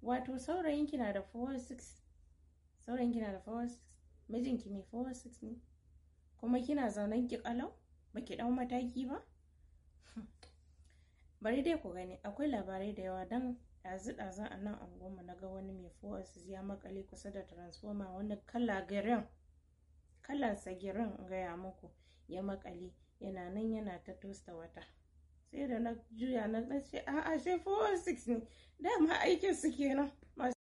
wato saurayinki na da 416 saurayinki na da 416 mijinki mai 416 ne kuma kina zaunen ki kalau baki dau mataki ba bari dai ku gani akwai labarai da yawa dan ɗazu ɗazu a nan anguwanmu na ga wani mai 416 ya makale kusa da transformer wani kala girin kalansa girin gaya muku ya makale yana nan yana ta tosta wata sai da na juya na ce a'a sai 416 ne dama aikin su kenan